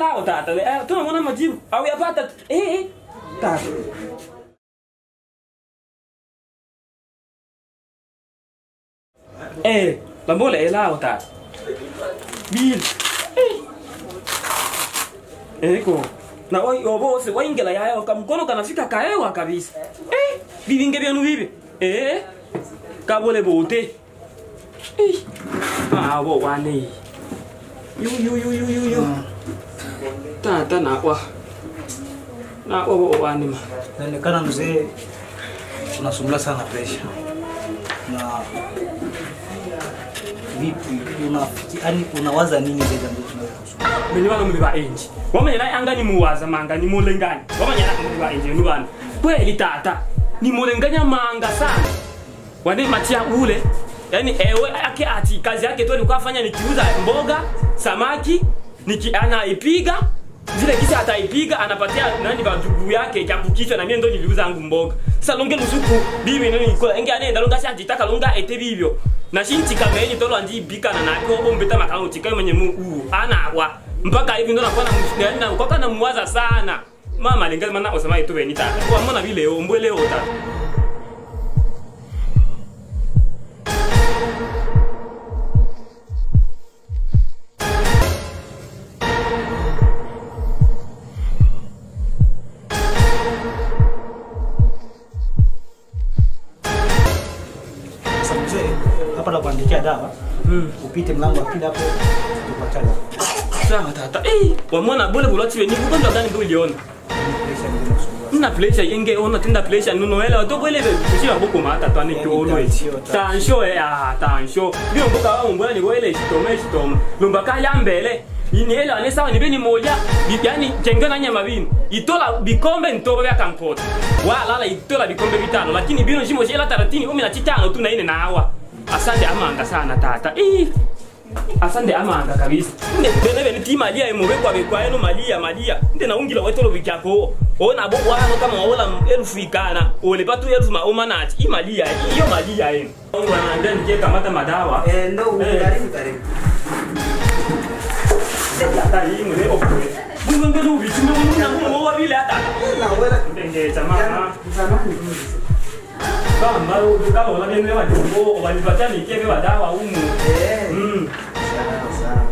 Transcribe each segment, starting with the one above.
lao tata. Eh, tunamwona majibu. Au yapata. Eh eh. Tata. Eh, lambole elao tata. Bil. Eh. Eko. Na oi obose waingela yayo kamkono kanafika kaewa kabisa. Eh, bivinge byanu bibi. Eh. Kabole bote. Eh. Ah, bo wane. Yu yu yu yu yu yu. Tata na kwa. Na kwa bo wane ma. Inaonekana mzee unasumbula sana presha na vipi, unafikiri yani unawaza nini zaidi ambayo tunaweza kusumbua? Mwenye bana muli ba enji. Wamanya na anga ni muwaza manga ni mulengani. Wamanya na muli ba enji ni bana. Kweli tata. Ni mulenganya manga sana. Wani matia ule. Yaani ewe yake ati kazi yake tu alikuwa afanya ni kiuza mboga, samaki, niki anaipiga zile kisa ataipiga anapatia nani bajugu yake kyambukishwa na mie ndo niliuza yangu mboga sasa longe lusuku bibi nani nikola enge anenda longa si ajitaka longa ete bibyo na shinti kamenyi tolo andi bika na nako ombeta makalo chikayo mwenye mu u ana wa mpaka hivi ndo nakuwa na na kwa kana muwaza sana mama lenga mana osema itu beni tata kwa mbona vile ombwe leo tata Sasa mzee, hapa nakuandikia dawa mm. upite mlango wa pili hapo tupata dawa. sawa tata eh wamwana bole bulati beni kugonda gani ndo uliona Presha ndio inasumbua. Nna pressure yenge ona tenda pressure nuno ele to kwele kushira boko mata twane Yani to always tansio, ta- tansho eh ah tansho bio mboka wa mbona ni wele shitome shitome lumba kala mbele ini ele ane sawa ni beni moja Bi- yani kenga na nyama bini itola bikombe ntoba bya kampota wa lala itola bikombe bitano lakini bino shimo shela taratini 15 tu na ine na hawa asante amanga sana tata eh asante amanga kabisa nde bene bene ti malia emobe kwa kwa eno malia malia nde na ungila wetolo bikyako ona bo wano kama wala elfu ikana ole patu elfu ma omanati i malia iyo malia eno wana nde nje kamata madawa Eh, ndo Eh. karibu karibu. hata hii mwe okwe bungo ngelo bichi ndo mungu na mungu wa vile hata Na wala ndenge tamama mfano kuzuri. kama maro kama wala bene wa jumbo walipatia mikebe wa dawa umu Eh. mm Sawa sawa.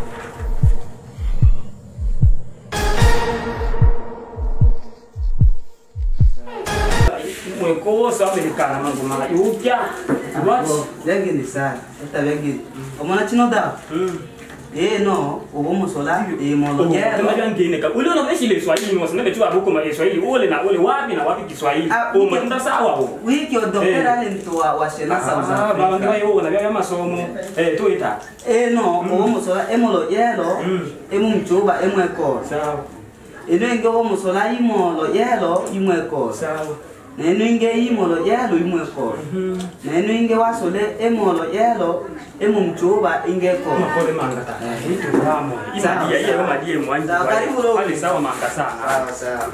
mwekosa amerikana manguma yupya what Bo, Bengi ni sana. Esta bengi. Omona chino da. mm Eh no, ubo musola e molo Kama yero. ngine ka ule unaveshi ile Kiswahili mwa sinabe tu abuko ma Kiswahili ule na ule wapi na wapi Kiswahili Ah, o wiki- mtenda sawa ho Wiki odokera ni mtu wa wa shena South ah baba ngai Africa. ho na bya masomo eh tu ita Eh no, ubo musola e molo yero. Mm. E mu mchuba e mweko. sawa Ino inge ubo musola i molo yero i mweko. sawa Neno inge i molo yero i mweko. mhm Neno inge wasole e molo yero e mu mchuba inge ko. kama pole manga ta hitu ramo Sawa, ina dia ile sawa. kama die mwanji Sawa, karibu Robi. pale sawa manga sana Sawa sawa.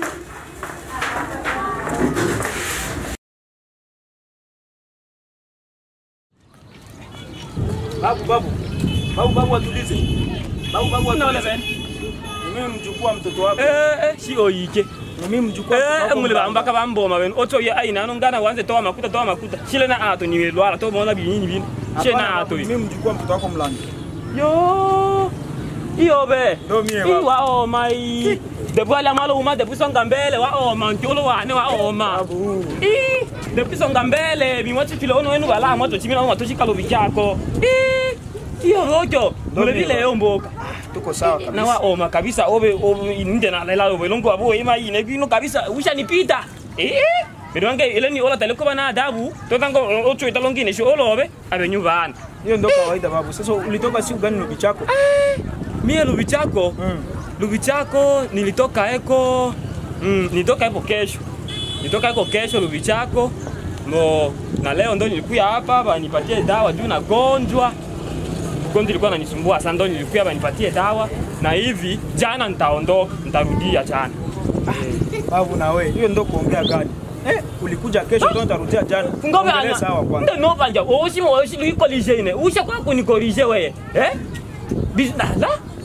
Babu, babu, babu, babu, atulize. Babu, babu, Unaona atulize. bene Mimi mjukuu wa mtoto wako. eh eh si oyike Mimi mjukuu wa mtoto eh wako. mule bamba ka bamboma bene oto ye aina no ngana wanze toa makuta toa makuta shile na ato ni lwala to mona binini bin shile Hapana, na babu, ato Mimi mjukuu wa mtoto wako mlango. yo iyo be Ndo mie i babu. wa oma i debu ala malo uma debu songa mbele wa oma nkyolo wane wa oma Babu. i debu songa mbele bimwati filo ono enu bala mwato chimina ono matoshi kalo bichako i iyo rojo mule mie vile babu. yomboka Tuko sawa na wa kabisa. oma kabisa obe obe nje na lela obe longo abo ima ine bino kabisa usha nipita eh Pero wange ile ni ola taleko bana adabu to tango ocho italongine sho olobe abe nyuvana Hiyo ndo kawaida babu. Sasa ulitoka siku gani nubi chako? mie lubi chako Mm. lubi chako nilitoka eko mm, nilitoka eko kesho nilitoka eko kesho lubi chako no na leo ndo nilikuya hapa banipatie dawa juu nagonjwa gonjwa ilikuwa nanisumbua sana ndo nilikuya banipatie dawa na hivi jana nitaondoka nitarudia jana Babu na wewe. Hiyo ndo kuongea gani? Eh, ulikuja kesho ndo nitarudia jana. ngobe Ongelee ana sawa kwanza. nde nobanja oshimo oshi luikolije ine usha kwa kunikolije weye eh biznala